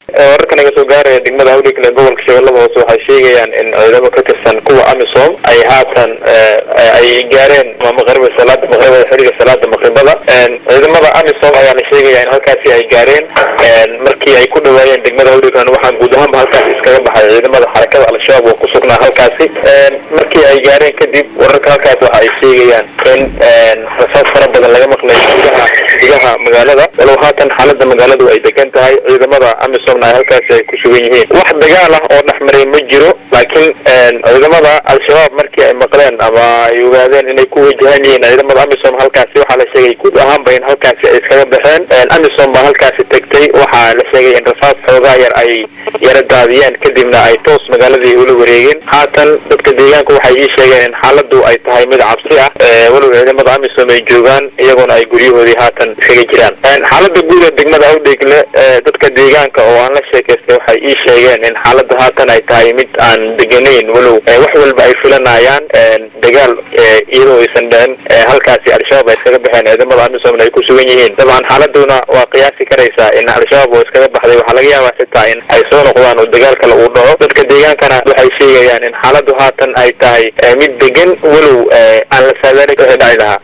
wararka naga soo gaaraya degmada awdhigle gobolka shabeellada hoose waxay sheegayaan in ciidamo ka tirsan kuwa amisom ay haatan ay gaareen maqribada salaada maqribada xiliga salaada maqribada ciidamada amisom ayaa la sheegaya in halkaasi ay gaareen markii ay ku dhawaayeen degmada awdhiglen waxaa guud ahaanba halkaasi iskaga baxay ciidamada xarakada al-shabaab oo ku sugnaa halkaasi markii ay gaareen kadib wararka halkaas waxa ay sheegayaan in rasaas fara badan laga maqlay gudaha gudaha magaalada walow haatan xaalada magaaladu ay degan tahay ciidamada amisomna ay halkaasi ay ku sugan yihiin wax dagaal ah oo dhexmaray ma jiro laakiin ciidamada al-shabaab markii ay maqleen ama ay ogaadeen inay ku wajahan yihiin ciidamada amisom halkaasi waxaa la sheegay guud ahaanba in halkaasi ay iskaga baxeen amisom baa halkaasi tegtay waxaa la sheegay in rasaas xoogaa yar ay yara daadiyeen kadibna ay toos magaaladii ula wareegeen haatan dadka deegaanka waxay ii sheegeen in xaaladu ay tahay mid cabsi ah walow ciidamada amisom ay joogaan iyagoona ay guryahoodii haatan iskaga jiraan xaalada guud ee degmada awdheegle dadka deegaanka oo aan la sheekaystay waxay ii sheegeen in xaalada haatan ay tahay mid aan deganayn walow wax walba ay filanayaan dagaal iyadoo aysan dhicin halkaasi al-shabaab ay iskaga baxeen ciidamada amisomna ay ku sugan yihiin dabcan xaaladuna waa qiyaasi karaysaa in al-shabaab oo iskaga baxday waxaa laga yaabaa xitaa in ay soo noqdaan oo dagaal kale uu dhaco dadka deegaankana waxay sheegayaan in xaaladu haatan ay tahay mid degan walow aan la saadaalin wixii dhaci lahaa